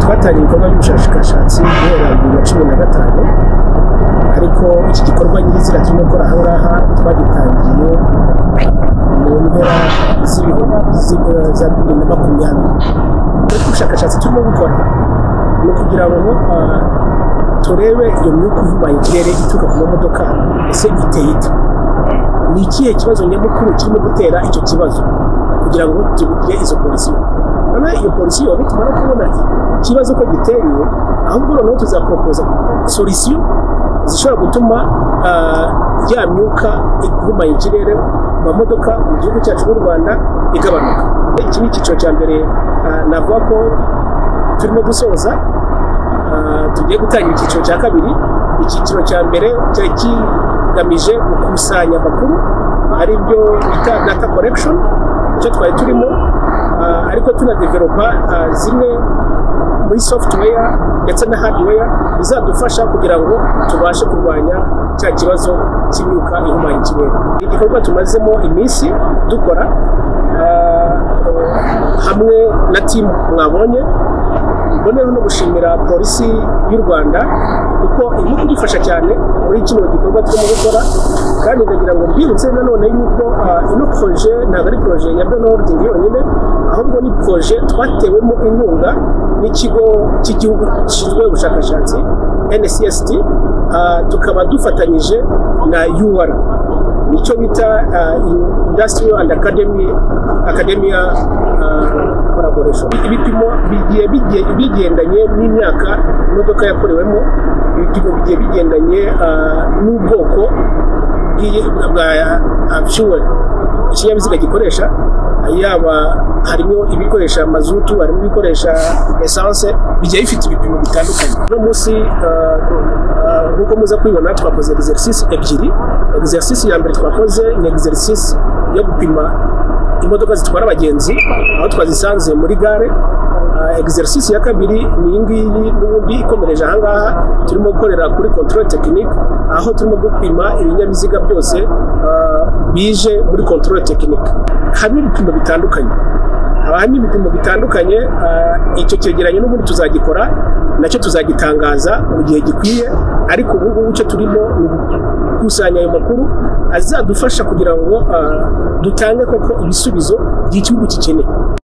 hatari ibikorwa by'ubushakashatsi guhera bibiri na cumi na gatanu ariko iki gikorwa nyirizina turimo gukora aha ngaha twagitangiye mu mpera z'ibihumbi za bibiri na makumyabiri ariko ubushakashatsi turimo gukora ni ukugira ngo ah, turebe iyo myuka ivubaye ikirere ituruka ku mamodoka ese iteye ite ni ikihe kibazo nyamukuru kirimo gutera icyo kibazo kugira ngo tugire izo polisiyo noneho iyo polisiyo nitumara kubona ikibazo ko giteye ahubwo noneho tuzaporopoza solisiyo zishobora gutuma ah, ya myuka ihumanya ikirere mu mamodoka mu gihugu cyacu cy'u rwanda igabanuka iki ni icyiciro cya mbere ah, navuga ko turimo gusoza Ah, tugiye gutangira icyiciro cya kabiri icyiciro cya mbere cyari kigamije gukusanya amakuru ari byo bita data collection icyo twari turimo ah, ariko tunadevelopa ah, zimwe muri software ndetse na hardware bizadufasha kugira ngo tubashe kurwanya cya kibazo cy'imyuka ihumanya ikirere Ni igikorwa tumazemo iminsi dukora ah, hamwe na timu mwabonye noneho no gushimira polisi y'u rwanda kuko irimo kudufasha cyane muri kino gikorwa turimo gukora kandi ndagira ngo mbibutse nanone yuko ah, ino poroje ntabwo ari poroje ya beno hodingi yonyine ahubwo ni poroje twatewemo inkunga n'ikigo cy'igihugu gishinzwe ubushakashatsi ncsd ah, tukaba dufatanyije na ur nicyo bita ah, industrial and academy academia ah, collaboration ibipimo bigiye bigiye- bigendanye n'imyaka imodoka yakorewemo ibipimo bigiye bigendanye ah, n'ubwoko bw'iyi- bwa fuel ikinyabiziga gikoresha yaba harimo ibikoresha mazutu harimo ibikoresha esanse bigiye bifite ibipimo bitandukanye uno munsi ah, ah, nk'uko muza kwibona twakoze exercice ebyiri exercice ya mbere twakoze ni exercice yo gupima imodoka zitwara abagenzi aho twazisanze muri gare Ah, exercice ya kabiri ni iyi ngiyi n'ubundi ikomereje aha ngaha turimo gukorera kuri control technique aho turimo gupima ibinyabiziga byose ah, bije muri control technique harimo ibipimo bitandukanye haba harimo ibipimo bitandukanye ah, icyo cyegeranyo n'ubundi tuzagikora nacyo tuzagitangaza mu gihe gikwiye ariko ubu ngubu cyo turimo ni gukusanya ayo makuru azadufasha kugira ngo ah, dutange koko ibisubizo by'igihugu gikeneye